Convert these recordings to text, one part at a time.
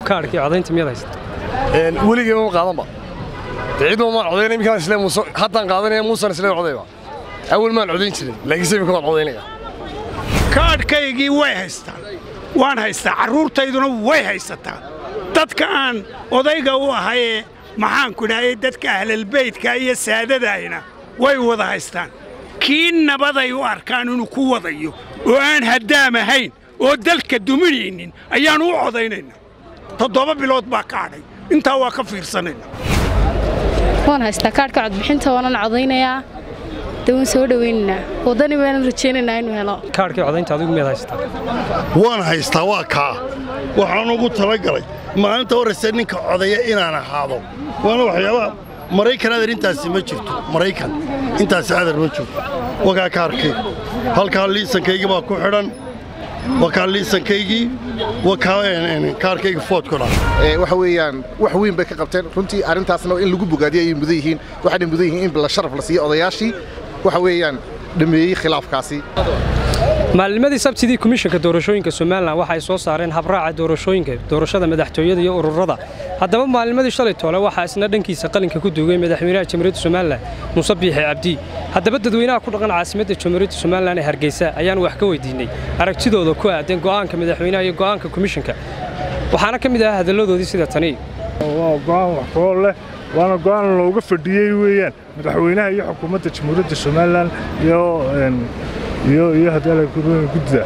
kaadhkii codaynta miyaad haysata weligii ma qaadanba ciidma maan codayn iminkaan isle muuse haddaan qaadanaya muusan isle codayba awal maan codayn jirin laakiinse iminka waan codaynaya kaadhkaygii way haystaan waan haystaa carruurtayduna way haysataa dadka aan odayga u ahayee maxaanku idhahay dadka ahlalbeydka iyo saadadaayna way wada haystaan kii nabaday u arkaan inuu ku wadayo oo aan haddaam ahayn oo dalka duminaynin ayaannu u codaynayna toddoba bilood baa ka hadhay intaa waa ka fiirsanayna waan haystaa kaadhka codbixinta waanan codaynayaa de waan soo dhowaynaynaa waddani baanan rajaynaynaa inuu helo kaadhkii codaynta adigu miyaad haysataa waan haystaa waa kaa waxaan ugu talagalay maalinta horraysa ninka codaya inaan ahaado waana waxyaabaha maraykan adeer intaasi ma jirto maraykan intaasi adeer ma jirto wakaa kaarkayga halkaa liisankaygii baa ku xidhan wakaa liisankaygii wakaa kaarkayga foodkuna waxa weeyaan wax weyn bay ka qabteen runtii arrintaasna in lagu bogaadiyo ayay mudan yihiin waxayna mudan yihiin in la sharaf la siiyo odayaashii waxa weeyaan dhameeyey khilaafkaasi maalnimadii sabtidii komishanka doorashooyinka somalilan waxa ay soo saareen habraaca doorashooyinka doorashada madaxtooyada iyo ururada haddaba maalnimadii shalay toole waxaa isna dhankiisa qalinka ku duugay madaxweynaha jamhuuriyadda somalilan muuse biixi cabdi haddaba dadweynaha ku dhaqan caasimadda jamhuuriyadda somalilan ee hargeysa ayaan wax ka weydiinay aragtidooda ku aadan go'aanka madaxweynaha iyo go'aanka komishanka waxaana ka mid ahaa hadalladoodii sida tani waa go'aan wax kool leh waana go'aan looga fadhiyey weeyaan madaxweynaha iyo xukuumadda jamhuuriyadda somalilan iyo iyo iyo haddii guddida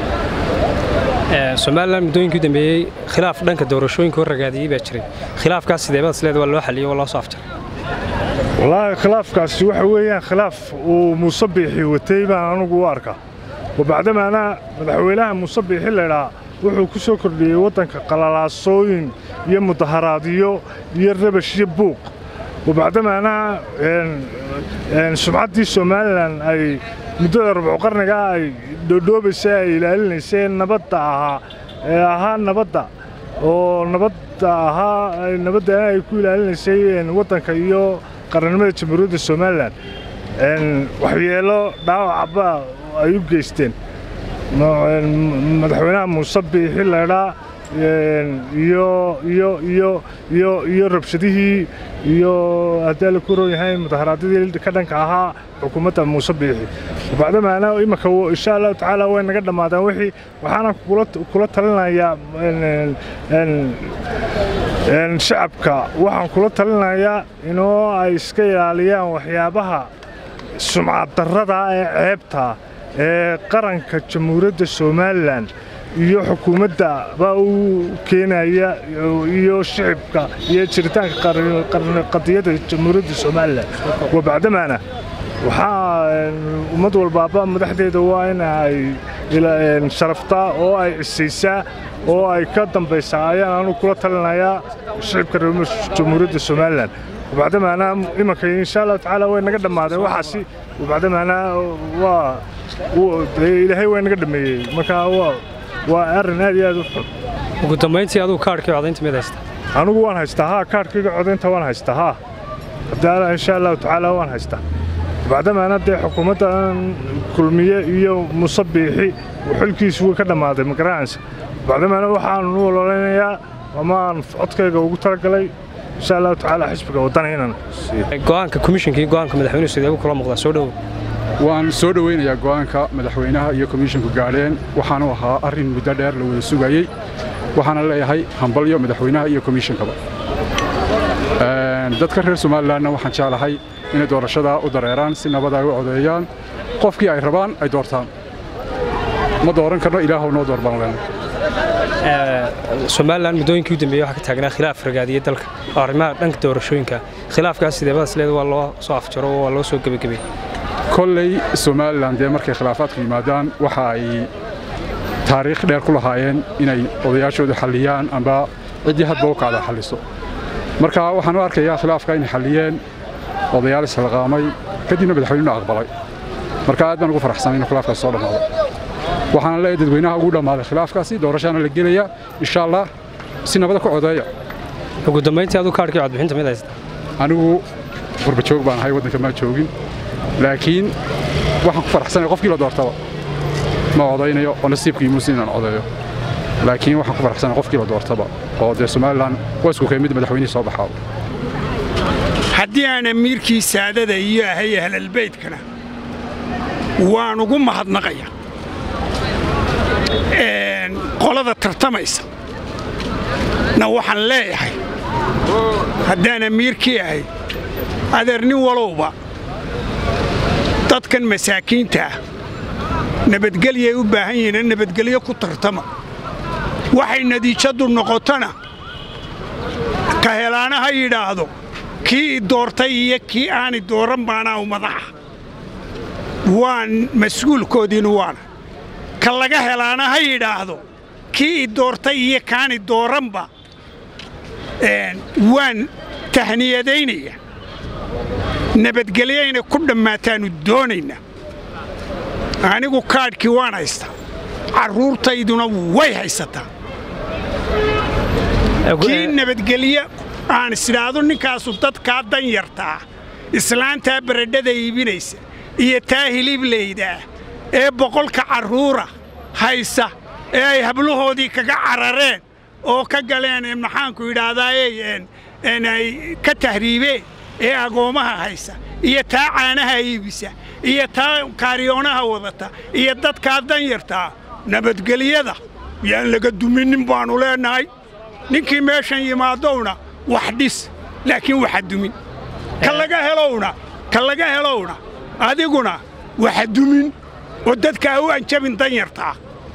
somalilan muddooyinkii u dambeeyey khilaaf dhanka doorashooyinka hor ragaadiyey baa jiray khilaafkaas sideebada isleed waa loo xaliyey waa loo soo afjaray wallaahi khilaafkaasi waxa weeyaan khilaaf uu muuse biixi watay baan anugu u arkaa wabacdamaana madaxweynaha muuse biixi laydhaa wuxuu ku soo kordhiyey waddanka qalalaasooyin iyo mudaharaadyo iyo rabash iyo buuq wabacdamaana sumcaddii somalilan ay muddada rubcu qarnigaa ay dhoodhoobaysay ay ilaalinaysay nabadda ahaa ee ahaa nabadda oo nabadda ahaa nabadda ay ku ilaalinaysay waddanka iyo qarannimada jamhuuriyadda somalilan waxyeelo dhaawacaba ay u geysteen madaxweynaha muuse biixi laydhaa iyo iyo iyo iyo iyo rabshadihii iyo haddii la ku roon yahay mudaharaadyadii ka dhanka ahaa xukuumadda muuse biixi bacdamaana imanka insha allahu tacaala way naga dhammaadeen wixii waxaana kula talinayaa shacabka waxaan kula talinayaa inoo ay iska ilaaliyaan waxyaabaha sumcaddarrada ee ceebta ee qaranka jamhuuriyadda somalilan iyo xukuumadda baa u keenaya iyo shicibka iyo jiritaanka qadiyadda jamhuuriyadda somalilan wabacdamaana waxaa ummad walbaaba madaxdeeda waa in ay sharaftaa oo ay cisaysaa oo ay ka dambaysaa ayaan anu kula talinayaa shicibka reer jamhuuriyadda somalilan wabacdamaana imanka insha allahu tacaala way naga dhammaadeen waxaasi wabacdamaana waa ilaahay waa naga dhameeyey marka waa waa arrin aad iyo aad u xun ugu dambayntii aduu kaadhkii codaynta mid haysta anigu waan haystaa haa kaadhkayga codaynta waan haystaa haa haddii insha allahu tacaala waan haystaa bacdamaana dee xukuumaddan kulmiye iyo muuse biixi xilkiisu way ka dhammaaday magaranaysa bacdamaana waxaan u ololeynayaa amaan codkayga ugu talagalay insha allahu tacaala xisbiga waddanaynan go'aanka komishanka iyo go'aanka madaxweynuhu sideebu kula muuqdaa soo dhowow waan soo dhowaynayaa go'aanka madaxweynaha iyo komishinku gaadheen waxaanu ahaa arrin muddo dheer la wada sugayey waxaana leeyahay hambalyo madaxweynaha iyo komishinkaba dadka reer somalilanna waxaan jeclahay inay doorashadaa u dareeraan si nabad ay u codeeyaan qofkii ay rabaan ay doortaan ma dooran karno ilaahow noo door baan leenahay somalilan muddooyinkii u dambeeyey waxaa ka taagnaa khilaaf ragaadiyey dalka oo arrimaha dhanka doorashooyinka khilaafkaas sideebada isleed waa loo soo afjaro oo waa loo soo gebagabay kolley somalilan dee markay khilaafaadku yimaadaan waxa ay taariikh dheer ku lahaayeen inay odayaashooda xalliyaan amba ciddii hadba u kacda xalliso marka waxaan u arkayaa khilaafka inay xalliyeen odayaal isxilqaamay kadibna madaxweynuna aqbalay marka aad baan ugu faraxsanay inuu khilaafkaas soo dhammaado waxaana leeyahay dadweynaha ugu dhammaaday khilaafkaasi doorashaana la gelaya insha allah si nabada ku codeeya ugu dambayntii aduu kaadhkii codbixinta mid haysta anigu qurbajoog baan ahay waddanka maa joogin laakiin waxaan ku faraxsanaya qofkii la doortaba ma codaynayo oo nasiibkii muuse inaan codeeyo laakiin waxaan ku faraxsanahay qofkiiba doortaba oo dee somalilan waa isku keemid madaxweynihii soo baxaa haddii aan amiirkii saadada iyo ahay ahlalbeydkana waan ugu mahadnaqaya qolada tartamaysa na waxaan leeyahay haddaan amiirkii ahay adeer nin walowba dadkan masaakiinta ah nabadgelyay u baahan yihiin nabadgelyo ku tartama waxay natiijaddu noqotona ka helaana ha yidhaahdo kii i doortay iyo kii aani dooran baanaa u madaxa waan mas-uulkoodiinu waana ka laga helaana ha yidhaahdo kii i doortay iyo kaani dooranba waan tahniyadaynaya nabadgelyo inay ku dhammaataannu doonaynaa anigu kaadhkii waan haystaa carruurtayduna way haysataa kii nabadgelyo aan isidhaahdo ninkaasu dadkaa dan yartaa islaantaa baradhada iibinaysa iyo taa hiliblaydaa ee boqolka carruura haysa ee ay hablahoodii kaga carareen oo ka galeen maxaanku yidhaahdaay ay ka tahriibeen ee agoommaha haysa iyo taa caanaha iibisa iyo taa kaariyoonaha wadata iyo dadkaa dan yartaa nabadgelyada yaan laga duminin baannu leennahay ninkii meeshan yimaadowna wax dhis laakiin waxa dumin ka laga helowna ka laga helowna adiguna waxa dumin oo dadkaa u anjabin dan yartaa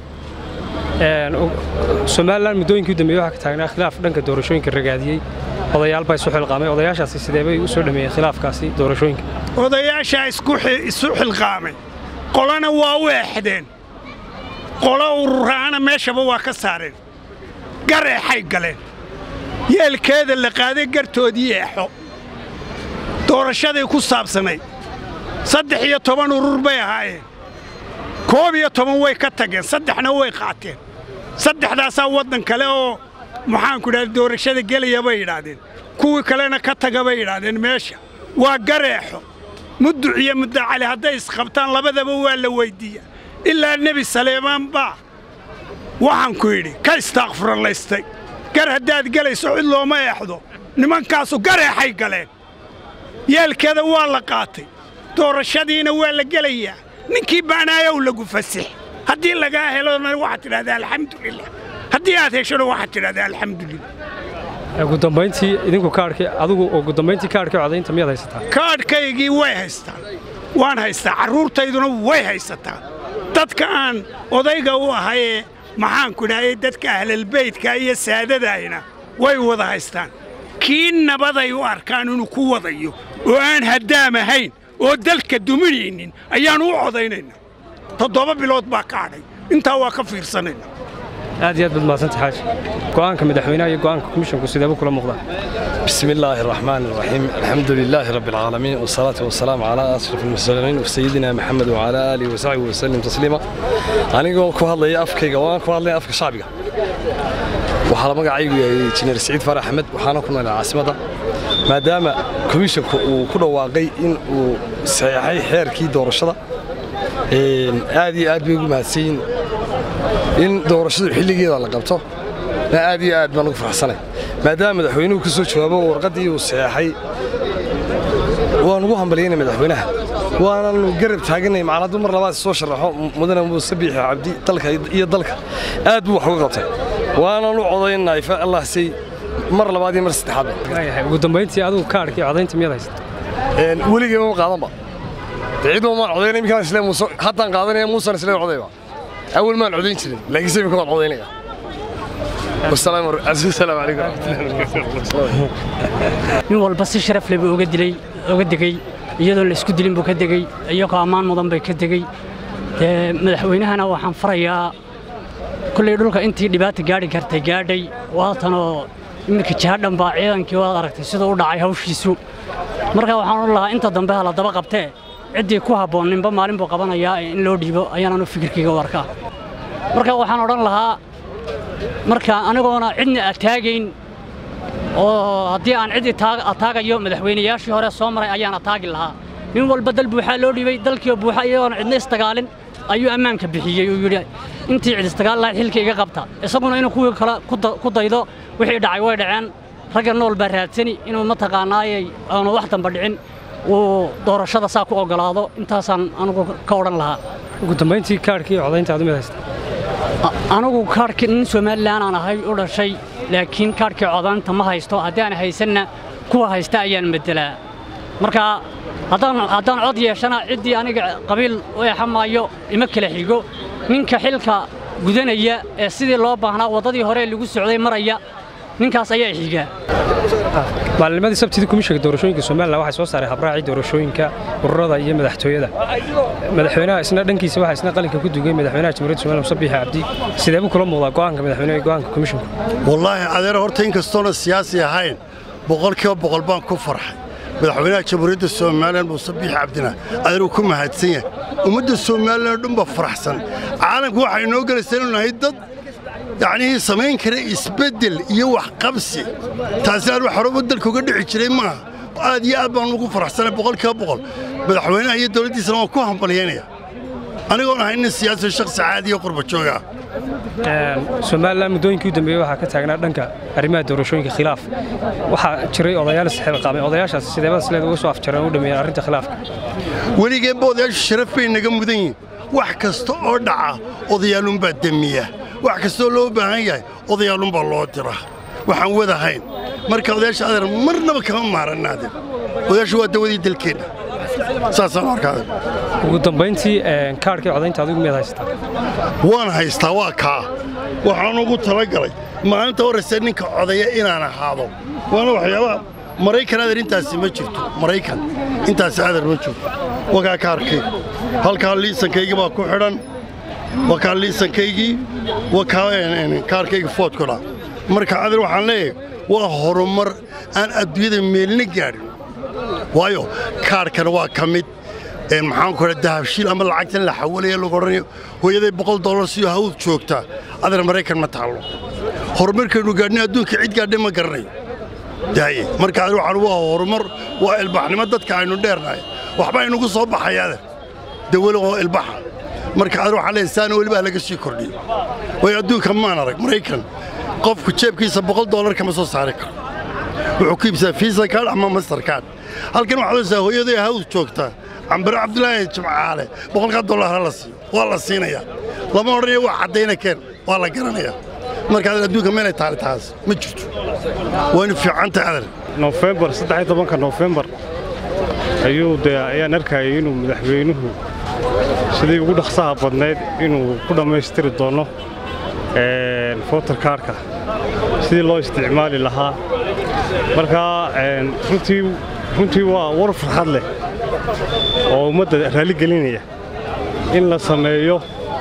somalilan muddooyinkii u dambeeyey waxaa ka taagnaa khilaaf dhanka doorashooyinka ragaadiyey odayaal baa isu xilqaamay odayaashaasi sidee bay u soo dhameeyeen khilaafkaasi doorashooyinka odayaashaa isu xilqaamay qolana waa u eexdeen qolo ururaana meeshaba waa ka saareen gar eexay galeen yeelkeeda la qaaday gartoodii eexo doorashaday ku saabsanayd saddex iyo toban urur bay ahaayeen koob iyo toban way ka tageen saddexna way qaateen saddexdaasaa waddan kale oo maxaanku idhahda doorashada gelaya bay yidhaahdeen kuwii kalena ka taga bay yidhaahdeen meesha waa gareexo mudduc iyo muddacali hadday isqabtaan labadaba waa la weyddiiya ilaa nebi saleemaan baa waxaanku yidhi ka istaaqfuralaystay gar haddaad gelayso cid looma eexdo nimankaasu gareexay galeen yeelkeeda waa la qaatay doorashadiina waa la gelayaa ninkii baanaayow lagu fasix haddii lagaa helona waxaad tidhahdaa alxamdulilah haddii aad heshona waxaad tidhahdaa alxamdulilah ugu dambayntii idinku kaadhkii adigu ugu dambayntii kaadhkii codaynta miyaad haysataa kaadhkaygii way haystaan waan haystaa carruurtayduna way haysataa dadka aan odayga u ahayee maxaanku idhahday dadka ahlalbeydka iyo saadadaayna way wada haystaan kii nabaday u arkaan inuu ku wadayo oo aan haddaam ahayn oo dalka duminaynin ayaannu u codaynayna toddoba bilood baa ka hadhay intaa waa ka fiirsanayna aad iyo aad baad mahadsanta xaaji go'aanka madaxweynaha iyo go'aanka komishinku sideeba kula muuqdaa بسم الله الرحمن الرحيم الحمد لله رب العالمين والصلاة والسلام على أشرف المرسلين وسيدنا محمد وعلى آله وصحبه وسلم تسليما أنا ku hadlaya afkayga waan ku hadlaya afka shacbiga waxaa la magacaygu yahay injineer Saciid Farax Axmed waxaana ku noolaa caasimadda maadaama komishanku uu ku dhawaaqay in uu saxeexay xeerkii doorashada aad iyo aad bay ugu mahadsan in doorashadu xilligeeda la qabto aad iyo aad baan ugu faraxsanay maadaama madaxweynuhu ka soo jawaabo warqaddii uu saxeexay waan ugu hambalyaynay madaxweynaha waananu garab taaganay macnadu mar labaad soo sharaxo mudane muuse biixi cabdi dalka iyo dalka aad buu wax uga qabtay waananu codaynay fa allah say mar labaad iyo mar saddexaadba ugu dambayntii adigu kaadhkii codaynta miyaad haysataa weligii ma qaadanba ciiduma maan codaynay iminkaan isle muuse haddaan qaadanaya muusan isle codayba awal maan codayn jirin laakiin se iminka waan codaynaya والسلام السلام عليكم nin walba si sharaf leh buu uga dilay uga degay iyadoon la isku dilin buu ka degay iyagoo ammaan mudan bay ka degay dee madaxweynahana waxaan farayaa kullay dhulka intii dhibaata gaadhi kartay gaadhay waatanoo iminka jihadhan baa ciidankii waad aragtay siduu u dhacay hawshiisu marka waxaan odhan lahaa inta dambe ha la daba qabtee ciddii ku habboon ninba maalin buu qabanayaa in loo dhiibo ayaananu fikirkayga u arkaa marka waxaan odhan lahaa marka anigoona cidna ataagayn oo haddii aan cid ataagayo madaxweynayaashii hore soo maray ayaan ataagi lahaa nin walba dal buuxaa loo dhiibay dalkiioo buuxa iyagoona cidna isdagaalin ayuu ammaanka bixiyey uu yidhi intii cidistagaal lahayd xilka iga qabta isaguna inuu kuwii kale ku daydo wixii dhacay way dhaceen ragga nool baa raadsani inuu mataqaanaayay aanu wax damba dhicin uu doorashada saa ku ogolaado intaasaan anugu ka odhan lahaa ugu dambayntii kaadhkii codaynta aad u mid haysta anigu kaadhkii nin somalilan aan ahay u dhashay laakiin kaadhkii codaynta ma haysto haddii aan haysanna kuwa haysta ayaan beddelaa marka haddaan cod yeeshana ciddii aniga qabiil u examaayo ima kala xigo ninka xilka gudanaya ee sidii loo baahnaa waddadii hore lagu socday maraya ninkaas ayaa xigaa maalinimadii sabtidii komishanka doorashooyinka somalilan waxay soo saaray habraacii doorashooyinka ururada iyo madaxtooyada madaxweynaha isna dhankiisa waxaa isna qalinka ku dugay madaxweynaha jamhuuriyadda somalilan muse biixi cabdi sidee buu kula muuqdaa go'aanka madaxweynaha iyo go'aanka komishanku wallaahi adeer horta inkastoona siyaasi ahayn boqolkiiba boqol baan ku farxay madaxweynaha jamhuuriyadda somalilan muuse biixi cabdina adeer uu ku mahadsan yahay ummadda somalilan oo dhan baa faraxsan caalamku waxay inoo gelaysaa inuu nahay dad yacnii samayn kara isbeddel iyo waxqabsi taasi aan wax horeba dalka uga dhici jiray maaha aad iyo aad baan ugu faraxsanay boqolkiiba boqol madaxweynaha iyo dowladdiisana waan ku hambalyaynaya anigoon ahay nin siyaasi shakhsi caadi iyo qurba jooga ah somalilan muddooyinkii u dambeeyey waxaa ka taagnaa dhanka arrimaha doorashooyinka khilaaf waxaa jiray odayaal isxilqaamay odayaashaas sideebada sileed uga soo afjareen u dhameeyeen arrinta khilaafka weligeenba odayaashu sharaf bay naga mudan yihiin wax kasta oo dhaca odayaalunbaa demiya wax kastoo loo baahan yahay odayaalunbaa loo diraa waxaan wadahayn marka odayaasha adeer marnaba kama maarannaadeen odayaashu waa dawadii dalkeenna saasaan arkaada ugu dambayntii kaadhkii codaynta adigu miyaad haysataa waan haystaa waa kaa waxaan ugu talagalay maalinta horraysa ninka codaya inaan ahaado waana waxyaabaha maraykan adeer intaasi ma jirto maraykan intaasi adeer ma jirto wakaa kaarkayga halkaa liisankaygii baa ku xidhan wakaa liisankaygii wakaa kaarkayga foodkuna marka adeer waxaan leeyahay waa horumar aan adduunyada meelna gaadhin waayo kaarhkana waa ka mid maxaanku idha dahabshiil ama lacagtan la xawalaya lagu odhanayo hooyaday boqol dollar siyo hawd joogtaa adeer maraykan ma taallo horumarkaynu gaadhnay adduunka cid gaadhay ma garanayo daaye marka adeer waxaan waa horumar waa ilbaxnimo dadka aynu dheernahay waxba aynugu soo baxaya adeer dawalo oo ilbaxa marka adeer waxaan leeyahay saana welibaa laga sii kordhiyo waayo adduunka maan arag maraykan qofku jeebkiisa boqol dollar kama soo saari karo wuxuu ku iibsadaa fiisa kaadh ama master kaadh halkan waxaad oysaa hooyaday hawd joogtaa cambare cabdulaahi jimcaale boqolkaa dollar ha la siiyo waa la siinayaa lama odhanayo waa caddayna keen waa la garanayaa marka adeer adduunka meelay taali taas ma jirto waynu fiicantahay adeer nofembar saddex iyo tobanka nofembar ayuu dee ayaan arkayay inuu madaxweynuhu sidii ugu dhaqsaha badnayd inuu ku dhammaystiri doono fotar kaarhka sidii loo isticmaali lahaa marka runtii waa war farxad leh oo ummadda raalli gelinaya in la sameeyo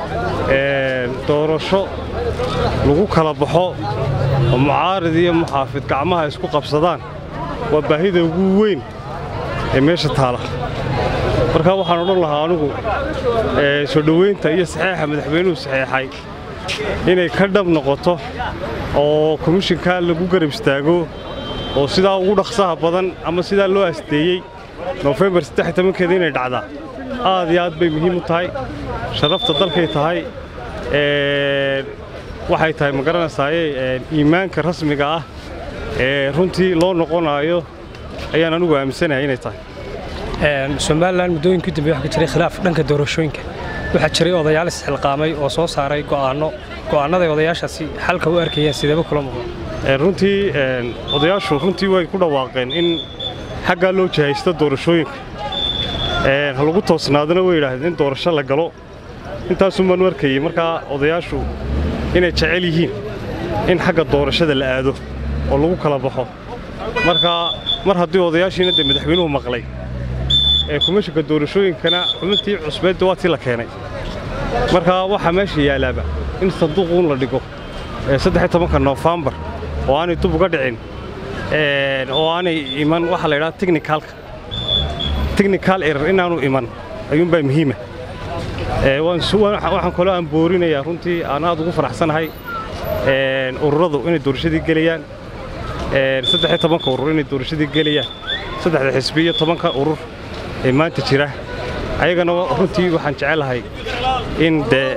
doorasho lagu kala baxo oo mucaarid iyo muxaafid gacmaha isku qabsadaan waa baahida ugu weyn ee meesha taala marka waxaan odhan lahaa anugu soo dhoweynta iyo saxeexa madaxweynuhu saxeexay inay ka dhab noqoto oo komishinkaa lagu garab istaago oo sidaa ugu dhaqsaha badan ama sidaa loo asteeyey nofembar keeda inay dhacdaa aad iyo aad bay muhiim u tahay sharafta dalkay tahay waxay tahay ma garanaysaaye iimaanka rasmiga ah ee runtii loo noqonaayo ayaan anugu aaminsanahay inay tahay somalilan muddooyinkii dambe waxaa ka jiray khilaaf dhanka doorashooyinka waxaa jiray odayaal isxilqaamay oo soo saaray go'aanno go'aannaday odayaashaasi xalka u arkayeen sideeba kula muuqda runtii odayaashu runtii way ku dhawaaqeen in xaggaa loo jihaysto doorashooyinka ha lagu toosnaadana way yidhaahdeen in doorasho la galo intaasun baanu arkayey markaa odayaashu inay jecel yihiin in xagga doorashada la aado oo lagu kala baxo marka mar haddii odayaashiina dee madaxweynuhu maqlay ee kumishinka doorashooyinkana xubintii cusbeedda waa tii la keenay marka waxaa meesha yaalaaba in sanduuquun la dhigo saddex tobanka noofembar oo aanay dub uga dhicin oo aanay iman waxaa la yidhaha technicalka technical error inaanu iman ayuunbaa muhiima waxaan kaloo aan boorinayaa runtii aan aad ugu faraxsanahay ururadu inay doorashadii gelayaan saddex tobanka urur inay doorashadii gelayaan saddexda xisbi iyo tobanka urur ee maanta jira ayagana runtii waxaan jecelahay in dee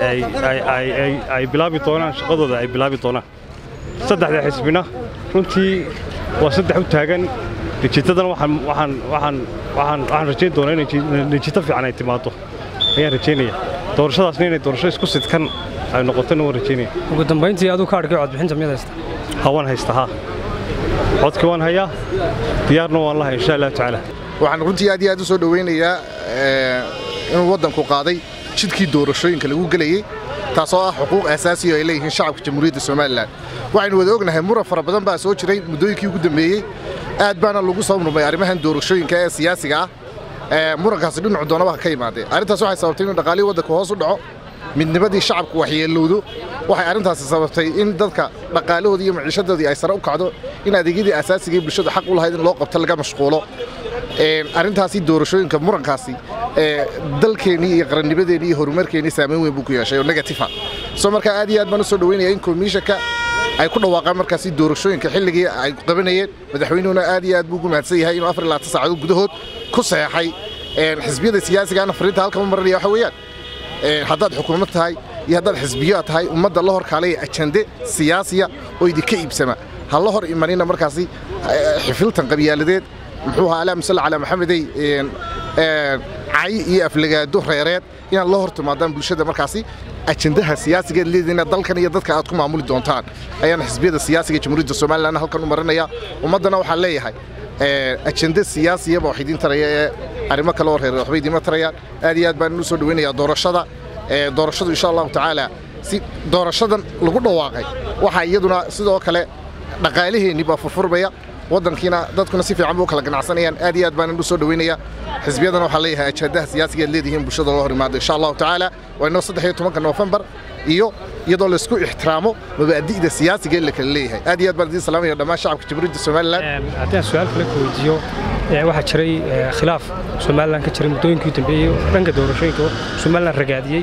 ay bilaabi doonaan shaqadooda ay bilaabi doonaan saddexda xisbina runtii waa saddex u taagan natiijadana waxaan rajayn doonaa in natiijo fiican ay timaado ayaan rajaynaya doorashadaasna inay doorasho isku sidkan ay noqotona waan rajaynaya ugu dambayntii aduu kaadhkii codbixinta miyaad haysta ha waan haysta haa codkii waan hayaa diyaarna waan lahay insha allahu tacaala waxaan runtii aad iyo aad u soo dhowaynayaa inuu waddanku qaaday jidkii doorashooyinka lagu gelayey taasoo ah xuquuq asaasiya ay leeyihiin shacabka jamhuuriyadda somalilan waxaynu wada ognahay muran fara badan baa soo jiray muddooyinkii ugu dambeeyey aad baana lagu soo murmay arrimahan doorashooyinka ee siyaasiga ah murankaasi dhinacu doonaba ha ka yimaadee arrintaas waxay sababtay inuu dhaqaalihii waddanku hoos u dhaco midnimadii shacabku waxyeelowdo waxay arrintaasi sababtay in dadka dhaqaalahoodii iyo maciishadoodii ay sare u kacdo in adeegyadii asaasiga ee bulshada xaq u lahayd in loo qabto laga mashquulo arrintaasi doorashooyinka murankaasi dalkeennii iyo qarannimadeennii iyo horumarkeennii saamayn weyn buu ku yeeshay oo negatifa soo markaa aad iyo aad baan u soo dhoweynaya in komishanka ay ku dhawaaqaan markaasi doorashooyinka xilligii ay qabanayeen madaxweynuhuna aad iyo aad buu ugu mahadsan yahay inuu afar iyo labaatan saacadood gudahood ku saxeexay xisbiyada siyaasigaana fariinta halkan u maranaya waxa weeyaan haddaad xukuumad tahay iyo haddaad xisbiyo tahay ummadda la hor kaalaya ajande siyaasiya oo idinka iibsama ha la hor imanina markaasi xifiltan qabyaaladeed muxuu ahaa alaam salli calaa maxamedey cay iyo aflagaado reereed inaad la hor timaadaan bulshada markaasi ajandaha siyaasigeed leediina dalkan iyo dadka aad ku maamuli doontaan ayaan xisbiyada siyaasiga jamhuuriyadda somalilan halkan u marinaya ummaddana waxaan leeyahay ajende siyaasiyaba wax idiin taraya ee arrimo kale oo reereed waxba idiima tarayaan aad iyo aad baan u soo dhoweynayaa doorashada doorashadu insha allahu tacaala si doorashadan lagu dhawaaqay waxaa iyaduna sidoo kale dhaqaalaheennii baa furfurmaya waddankiina dadkuna si fiican buu kala ganacsanayaan aad iyo aad baan u soo dhoweynayaa xisbiyadana waxaa leeyahay ajandaha siyaasiga aad leedihiin bulshada loo hor imaado insha allahu tacaala waa inoo saddex iyo tobanka noofembar iyo iyadoo laysku ixtiraamo mabaadi'da siyaasiga ee la kala leeyahay aad iyo aad baan idiin salaamaya dhammaan shacabka jamhuuriyadda somalilan haddii aan su-aal kale ku weydiiyo waxaa jiray khilaaf somalilan ka jiray muddooyinkii dambeeyey dhanka doorashooyinka somalilan ragaadiyey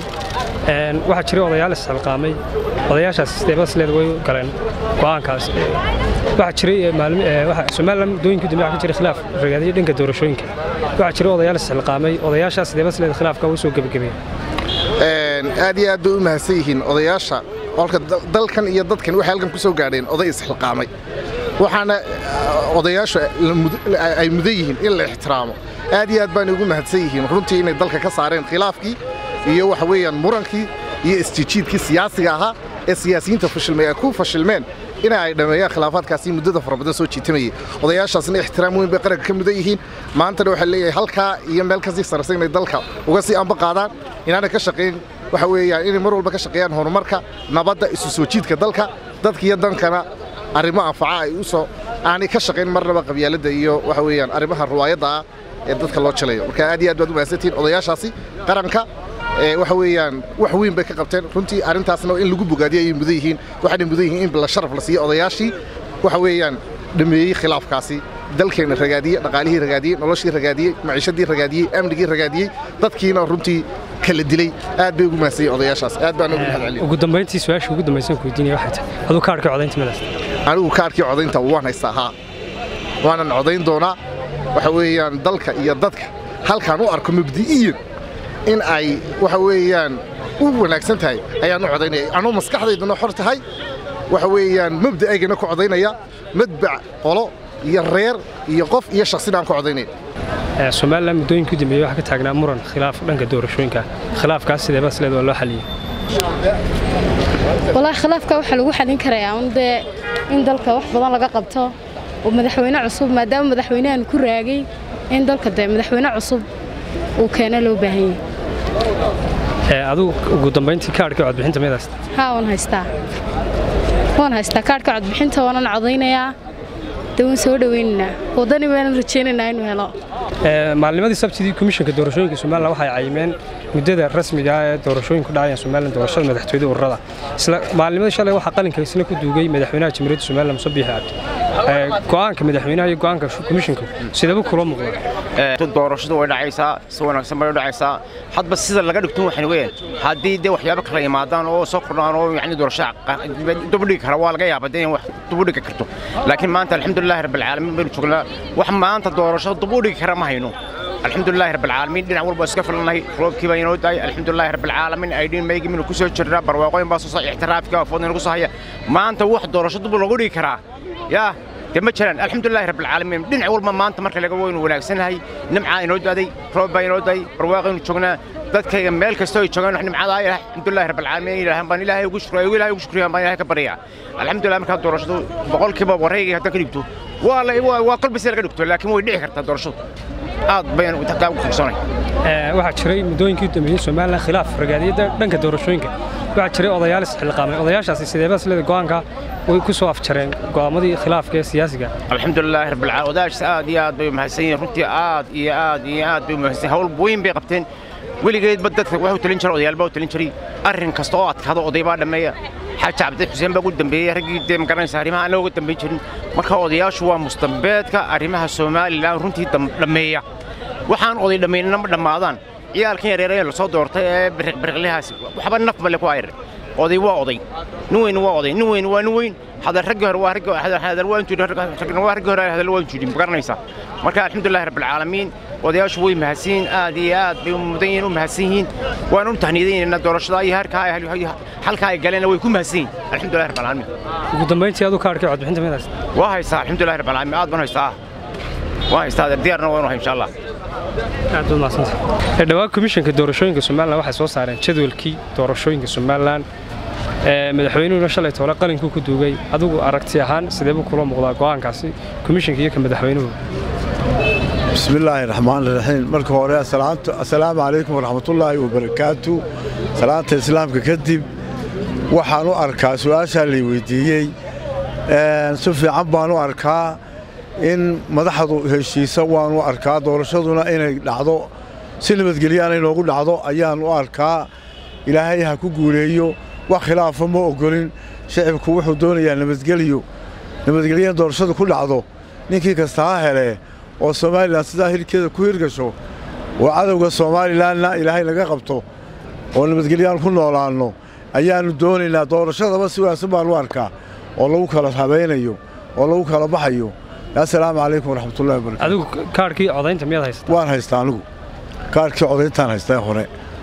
waxaa jiray odayaal isxilqaamay odayaashaas sideebasleed way galeen go'aankaas waxaa jiray somalilan muddooyinkii dambe waxaa ka jiray khilaaf ragaadiyey dhanka doorashooyinka waxaa jiray odayaal isxilqaamay odayaashaas sideebasleed khilaafka way soo gebagabeeyeen aad iyo aad bay u mahadsan yihiin odayaasha olka dalkan iyo dadkan waxay halkan ku soo gaadheen oday isxilqaamay waxaana odayaashu ay mudan yihiin in la ixtiraamo aad iyo aad baana ugu mahadsan yihiin runtii inay dalka ka saareen khilaafkii iyo waxa weeyaan murankii iyo isjijiidkii siyaasiga ahaa ee siyaasiyiinta fashilmay ay ku fashilmeen ina ay dhammeeyaan khilaafaadkaasi muddada fara badan soo jiitamayay odayaashaasna ixtiraam weyn bay qaranka ka mudan yihiin maantana waxaa leeyahay halkaa iyo meel kasii sarraysan inay dalka uga sii amba qaadaan inaanay ka shaqayn waxa weeyaan inay mar walba ka shaqeeyaan horumarka nabadda isu soo jiidka dalka dadka iyo dankana arrimo anfaca ay u soo aanay ka shaqayn marnaba qabyaaladda iyo waxa weeyaan arrimaha ruwaayadda ah ee dadka loo jalayo marka aad iyo aad baad u mahadsantihiin odayaashaasi qaranka waxa weeyaan wax weyn bay ka qabteen runtii arrintaasna in lagu bogaadiyo ayay mudan yihiin waxaanay mudan yihiin in la sharaf la siiyo odayaashii waxa weeyaan dhameeyey khilaafkaasi dalkeena ragaadiyey dhaqaalihii ragaadiyey noloshii ragaadiyey maciishadii ragaadiyey amnigii ragaadiyey dadkiina runtii kala dilay aad bay ugu mahadsan yihiin odayaashaas aad baan ugu mahadceliyey ugu dambayntii su-aasha ugu dambaysan ku weydiinaya waxay tahay aduu kaarhka codaynta madaas anigu kaarkii codaynta waan haystaa haa waanan codayn doonaa waxa weeyaan dalka iyo dadka halkaan u arko mabdi'iyan in ay waxa weeyaan u wanaagsan tahay ayaan u codaynaya anuu maskaxdayduna xor tahay waxa weeyaan mabda'aygana ku codaynaya madbac qolo iyo reer iyo qof iyo shakhsina aan ku codaynaya somalilan muddooyinkii dambeeyey waxaa ka taagnaa muran khilaaf dhanka doorashooyinka khilaafkaas sideeba sleed waa loo xaliyey walaahi khilaafka waxaa lagu xalin karayaa un dee in dalka wax badan laga qabto oo madaxweyne cusub maadaama madaxweynahan ku raagay in dalka dee madaxweyne cusub uu keena loo baahan yahay adigu ugu dambayntii kaarhka codbixinta miyaad haysta haa waan haystaa waan haystaa kaarhka codbixinta waanan codaynayaa dee waan soo dhoweynaynaa waddani baanan rajaynaynaa inuu helo maalnimadii sabtidii komishanka doorashooyinka somalilan waxay cayimeen muddada rasmiga ah ee doorashooyinku dhacayaan somalilan doorashada madaxtooyada ururada isla maalnimadii shalay waxaa qalinka isna ku duugay madaxweynaha jamhuuriyadda somalilan muuse biixi cabdi go'aanka madaxweynaha iyo go'aanka komishanka sidaba kula muuqda doorashadu way dhacaysaa si wanaagsan bay u dhacaysaa hadba sida laga dhigto waxaan weeyaan haddii dee waxyaabo kala imaadaan oo soo kordhaan oo yacni doorasho dubudhigi kara waa laga yaabaa dee in wax dubudhigi karto laakiin maanta alxamdulillahi rabbilcaalamiin baynu joognaa wax maanta doorasho dubudhigi kara ma hayno alxamdulilaahi rabbilcaalamiin dhinac walba iska filanahay roobkii baa inoo daayay alxamdulilaahi rabbilcaalamiin aydhiin maygii minu ku soo jirnaa barwaaqooyin baa soo soo ixtiraafka foodna nagu soo haya maanta wax doorasho dub lagu dhigi karaa yaa dee ma jiraan alxamdulilaahi rabbilcaalamiin dhinac walba maanta marka laga waynu wanaagsanahay nimcaa inoo daaday roob baa inoo daayay barwaaqaynu joognaa dadkayga meel kastoo ay joogaan wax nimcadaa ilaah alxamdulilaahi rabbilcaalamiin ilaahan baan ilaahay ugu shukriya ilaahay ugu shukriya baan ilaahay ka baryaa alxamdulillah markaa doorashadu boqolkiiba wareegay haddaan ka dhigto waa la waa waa kolba si laga dhigto laakiin way dhici kartaa doorashadu aad bayaan taa ugu kalsoonay waxaa jiray muddooyinkii dambeeyey somalilan khilaaf ragaadiyada dhanka doorashooyinka waxaa jiray odayaal isxilqaamay odayaashaasi sideeba sleda go'aanka way ku soo afjareen go'aamadii khilaafka ee siyaasiga alxamdulilaahi rabbilcaalamiin odayaashaas aad iyo aad bay mahadsan yihiin runtii aad iyo aad iyo aad bay mahadsan hawl weyn bay qabteen weligeedba dadka waxu talin jiray odayaal baa u talin jiray arrin kasta oo adkaado oday baa dhammeeya xaaji cabdi xuseen baa ugu dambeeyey raggii dee magaranaysa arrimaha aan looga dambayn jirin marka odayaashu waa mustambeedka arrimaha somalilan runtii dhammeeya waxaan oday dhammaynana ma dhammaadaan ciyaalkan yareer ee lasoo doortay ee biriqbiriqlihaas waxba naf male ku ayr oday waa oday nin weyn waa oday nin weyn waa nin weyn hadal raggii hore waa raggii hadal waa intuu ragna waa raggii hore hadal waa intuu magaranaysa marka alxamdulillahi rabbil caalamiin odayaashu way mahadsan yihiin aad iyo aad bay mudan yihiin u mahadsan yihiin waan u tahniidaynaynaa doorashada iyo harkaa halkaa ay galeenna way ku mahadsan yihiin alxamdulillahi rabbil caalamiin ugu dambayntii adu kaarkii codbixinta midaas waa haystaa alxamdulillahi rabbil caalamiin aad baan haystaa waa haystaa diyaarna waanu hay insha allah aad baad mahadsantay dhawaan komishanka doorashooyinka somalilan waxay soo saareen jadwalkii doorashooyinka somalilan madaxweynuhuna shalay toole qalinkuu ku duugay adigu aragti ahaan sidee buu kula muuqdaa go'aankaasi komishanka iyo ka madaxweynuhu bismillaahi raxmaani raxiim marka hore assalaamu calaykum waraxmatullaahi wabarakaatu salaanta islaamka kadib waxaan u arkaa su'aashaa lay weydiiyey si fiican baan u arkaa in madaxdu heshiisa waanu arkaa doorashaduna inay dhacdo si nabadgelyaana inoogu dhacdo ayaan u arkaa ilaahay ha ku guuleeyo wax khilaafa ma ogolin shicibku wuxuu doonayaa nabadgelyo nabadgelyo in doorashadu ku dhacdo ninkii kasta ha hele oo somalilan sidaa hilkeeda ku hirgasho oo cadowga somalilanna ilaahay naga qabto oo nabadgelyaan ku noolaanno ayaannu doonaynaa doorashadaba si wanaagsan baan u arkaa oo lagu kala habaynayo oo lagu kala baxayo assalaamu calaykum waraxmatullahi wabarakatu adigu kaarkii codaynta miyaad haysata waan haystaa anigu kaarkii codayntaan haystaa hore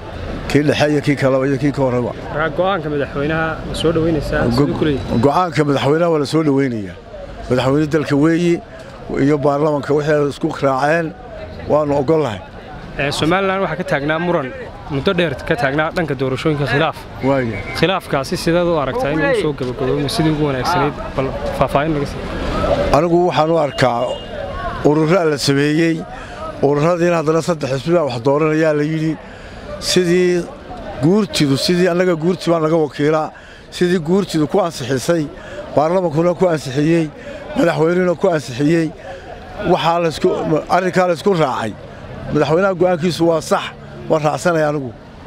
kii dhexe iyo kii kaleba iyo kii ka horeba go'aanka madaxweynaha ma soo dhoweynaysaa siduu ku leeyahay go'aanka madaxweynaha waa la soo dhoweynayaa madaxweyne dalka weeyi iyo baarlamanka waxay isku raaceen waannu oggollahay somalilan waxaa ka taagnaa muran muddo dheer ka taagnaa dhanka doorashooyinka khilaaf khilaafkaasi sideed u aragtaa inuu soo gabagaboomo sidii ugu wanaagsanayd bal faahfaahin laga sii anigu waxaan u arkaa ururraa la sameeyey ururadiina haddana saddex xisbi baa wax dooranayaa la yidhi sidii guurtidu sidii annaga guurti baa naga wakiilaa sidii guurtidu ku ansixisay baarlamankuna ku ansixiyey madaxweynuhuna ku ansixiyey waxaa laysku arrinkaa laysku raacay madaxweynaha go'aankiisu waa sax waan raacsanaya anigu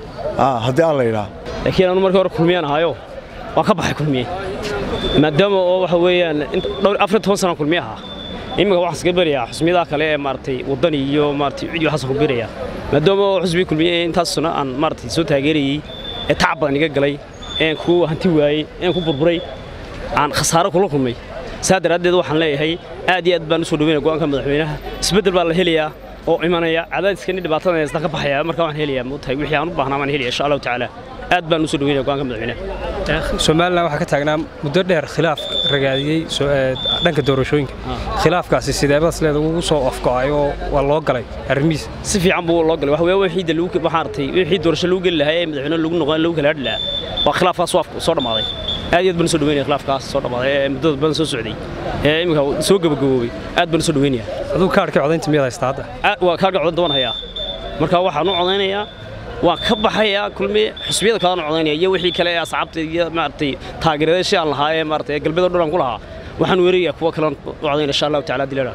haddii aan la yidhaa laakiin anu markii hore kulmiyaan ahaayo waan ka baxay kulmiye maadaama oo waxa weeyaan dhowr afar toban sana kulmiye ahaa iminka waxaan iskaga berayaa xusmiyadaha kale ee maaragtay waddani iyo maaragtay cid waxaasaan ku berayaa maadaama oo xusbiga kulmiye ee intaas sano aan maaragtay soo taageerayey ee tacab badan iga galay een ku hanti waayey een ku burburay aan khasaaro kula kulmay saa daraaddeed waxaan leeyahay aad iyo aad baan u soo dhaweynaya go'aanka madaxweynaha isbeddel baa la helayaa oo imanaya cadaadiskani dhibaatada haystaan ka baxaya marka waan helayaa moogtahay wixii aan u baahnaa waan helaya insha allahu tacaala aad baan u soo dhaweynaya go'aanka madaxweynaha somalilan waxaa ka taagnaa muddo dheer khilaaf ragaadiyey dhanka doorashooyinka khilaafkaasi sideebadaas leeda ugu soo afgo'ay oo waa loo galay arrimihiisa si fiican buu loo galay waxa weeye wixii lagu waxaan artay wixii doorasho lagu geli lahaa ee madaxweyne lagu noqon lagu kala hadhi lahaa waa khilaafkaas soo dhammaaday aad iyo aad baan u soo dhaweynaya khilaafkaas soo dhammaaday ee muddada badan soo socday ee iminka soo gabagaboobay aad baan u soo dhaweynaya adigu kaarhkii codaynta miyaad haystaa hadda waa kaarhka codaynta waan hayaa marka waxaan u codaynayaa waan ka baxayaa kulmiye xusbiyada kalena codaynaya iyo wixii kale ee asxaabta iyo maaragtay taageerayaashii aan lahaa ee maaragtay galbeed oo dhan aan ku lahaa waxaan weerarayaa kuwa kale u codaynaya insha allahu tacaala dilaala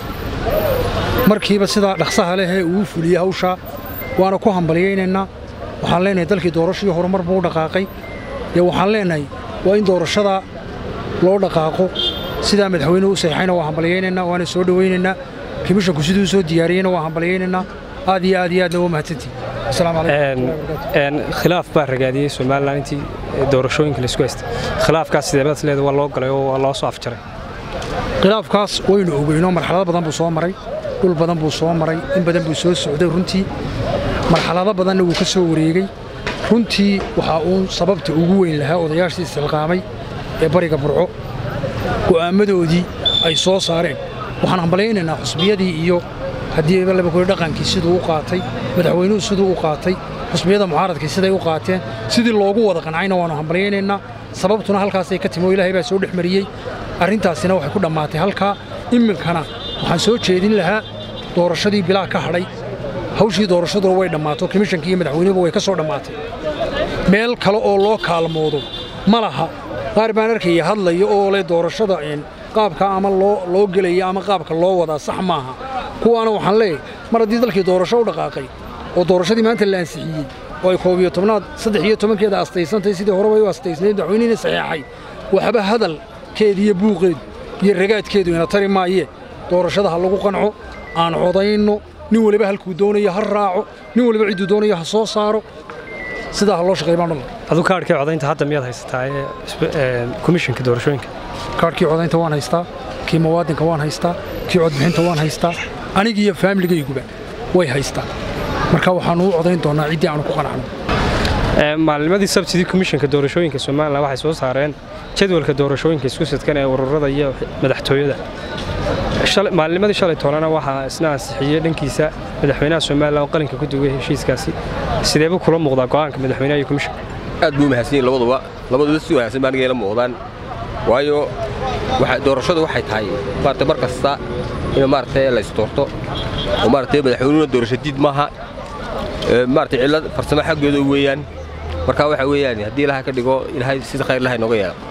markiiba sidaa dhaqsaha leh ee uu fuliyey hawsha waana ku hambalyaynaynaa waxaan leenahay dalkii doorashadii horumar buu u dhaqaaqay dee waxaan leenahay waa in doorashada loo dhaqaaqo sidaa madaxweynuhu u saxiixayna waa hambalyaynaynaa waana soo dhowaynaynaa komishanku siduu soo diyaariyeyna waa hambalyaynaynaa aad iyo aad iyo aadna waa mahadsantihin khilaaf baa ragaadiyey somalilan intii doorashooyinka laisku haystay khilaafkaas sideebadaas leeda waa loo galay oo waa loo soo afjaray khilaafkaas waynu ogeynoo marxalado badan buu soo maray dhul badan buu soo maray in badan buu soo socday runtii marxalado badanna wuu ka soo wareegey runtii waxaa uun sababta ugu weyn lahaa odayaashii istilqaamay ee bariga burco go'aammadoodii ay soo saareen waxaan hambalaynaynaa xusbiyadii iyo haddii laba kuli dhaqankii siduu u qaatay madaxweynuhu siduu u qaatay xusbiyada mucaaradkii siday u qaateen sidii loogu wada qancayna waannu hambalyaynaynaa sababtuna halkaasay ka timi oo ilaahay baa soo dhex mariyey arrintaasina waxay ku dhammaatay halkaa iminkana waxaan soo jeedin lahaa doorashadii bilaa ka hadhay hawshii doorashaduna way dhammaato komishankii iyo madaxweynuhuba way ka soo dhammaatay meel kale oo loo kaalmoodo ma laha qaar baan arkaya hadlaya oo leh doorashada qaabka ama loo gelaya ama qaabka loo wadaa sax maaha kuwaana waxaan leeyahay mar haddii dalkii doorasho u dhaqaaqay oo doorashadii maanta la ansixiyey oo ay koob iyo tobnaad saddex iyo tobankeeda astaysantahay sidii horeba u astaysnayd madaxweynihina saxeexay waxba hadalkeeda iyo buuqeedu iyo ragaadkeedu ina tari maayee doorashada ha lagu qanco aan codayno nin waliba halkuu doonayo ha raaco nin waliba cidduu doonayo ha soo saaro sidaa ha loo shaqeey baan dhulay adu kaadhkii codaynta hadda miyaad haysataa ee komishanka doorashooyinka kaadhkii codaynta waan haystaa kii muwaadinka waan haystaa kii codbixinta waan haystaa anigiiyo faamiligayguba way haystaa marka waxaannu u codayn doonnaa ciddii aanu ku qanacno maalnimadii sabtidii komishanka doorashooyinka somalilan waxay soo saareen jadwalka doorashooyinka isku sidkan ee ururada iyo madaxtooyada maalnimadii shalay toolana waxaa isna ansixiyey dhankiisa madaxweynaha somalilan oo qalinka ku dugay heshiiskaasi sideebuu kula muuqdaa go'aanka madaxweynaha iyo komishanka aad buu mahadsan yihin labaduba labaduba si wanaagsan baa aniga ila muuqdaan waayo doorashadu waxay tahay maarata mar kasta in maarata la isdoorto oo maarata madaxweynuhuna doorasho diid maaha maarata cillad farsamo xaggeeda weeyaan marka waxa weeyaan haddii ilaha ka dhigo ilaahay sida khayr laha inooga yeela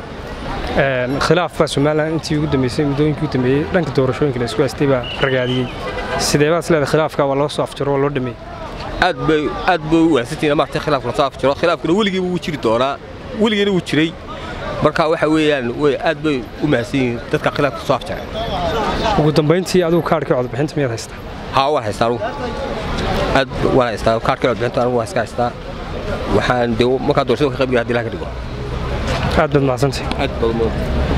khilaaf baa somalilan intii ugu dambeysay muddooyinkii u dambeeyey dhanka doorashooyinka la isku haystay baa ragaadiyey sideebaad isleedahay khilaafka waa loo soo afjaro waa loo dhameeyey aad bay aad bay u wanaagsantihiin maarata khilaafka la soo afjaro khilaafkuna weligiiba wuu jiri doonaa weligiina wuu jiray marka waxa weeyaan way aad bay u mahadsan yihiin dadka khilaafka soo afjaray ugu dambayntii adigu kaadhkii codbixinta miyaad haystaa haa waan haystaa anugu aad waan haystaa kaadhkii codbixinta anigu waan iska haystaa waxaan dee markaa doorashada ka qayb haddii ilaha ka dhigo aad baad mahadsantay aad baad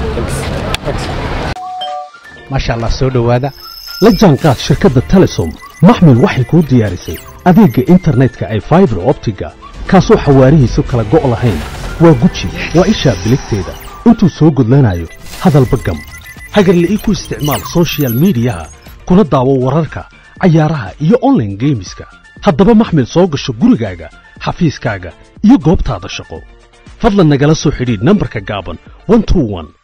maasha allah soo dhowaada la jaanqaad shirkadda telesom maxmil waxay kuu diyaarisay adeegga internetka ay faibar optiga kaasoo xawaarihiisu kala go' lahayn waa guji waa ishaa biligteeda intuu soo gudlanayo hadalba gam hagarle ii ku isticmaal sochial midiyaha kuna daawo wararka cayaaraha iyo onlaine geemiska haddaba maxmil soo gasho gurigaaga xafiiskaaga iyo goobtaada shaqo fadlan nagala soo xidhiidh nambarka gaaban